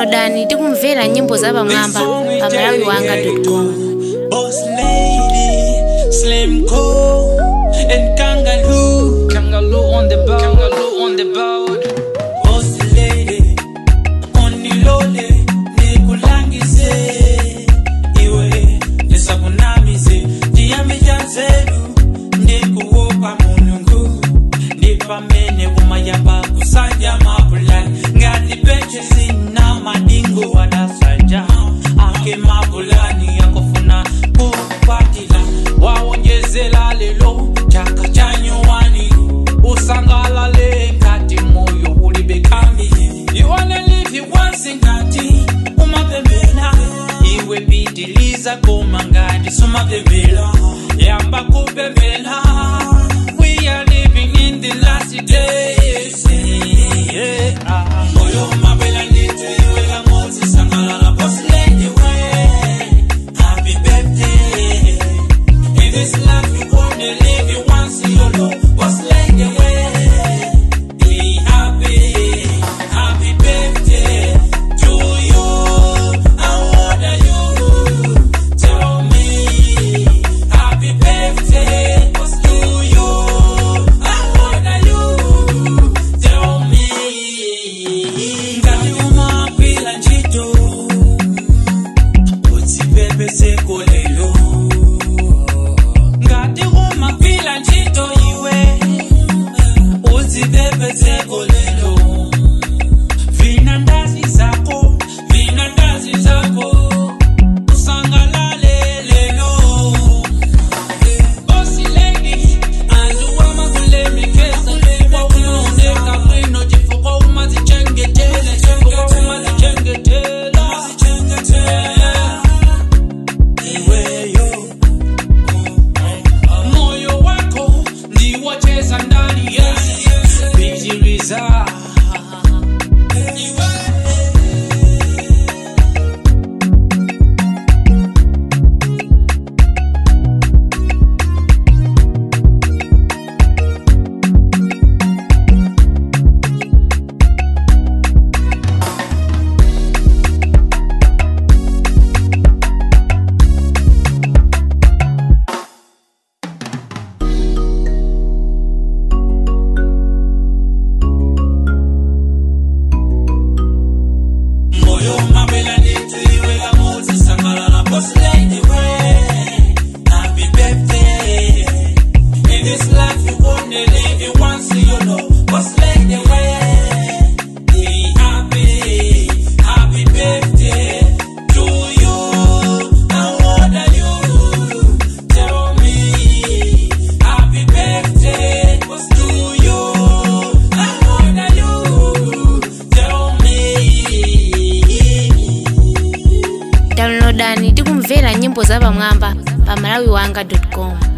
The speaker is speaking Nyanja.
downloadani tikumvera nyimbo za pamwamba pa malawi wanga com Boss lady, Slim Co, and Kangaloo. Kangaloo on the board. Kangaloo on the board. Boss lady, onilole, nikulangise. Iwe, nisakunamise, jiyami janzeru, ndikuwopa mulungu. Ndipamene kumayamba kusanja mapulani, ngati peche sina madingo wadasanja. Ake mapulani yakofuna kukwatila, wawonjezela lelo, chaka chanyuwani. usangalale ngati moyo ulibe kambi you wanna live it once ngati umapembela iwe pitiliza koma ngati sumapembela yamba kupembela we are living in the last days yeah. moyo umapela ndithu iwe kamodzi sangalala posilende we happy birthday in this life you only live it once, you know what's like the way. Be happy, happy birthday to you. I wanna you tell me happy birthday to you. I wanna you tell me. Ngati umapila ntchito, utsipepese kolelo ngati umagwira ntchito iwe uzipepese kolelo vina ndazi zako vina ndazi zako usangalale lelo bosi lady aluwama kulemikeza waunondeka bwino chifukwa umazichengetela chifukwa umazichengetela iweyo moyo wako ndiwocheza ndani ya bijiliza moyo mabela ndithu iwe kamodzi sangalala boss lady we happy birthday in this life you only live it once you know boss lady we be happy happy birthday to you I wanna you tell me happy birthday was to you I wanna you tell me downloadani tikumvera nyimbo za pamwamba pa malawi wanga com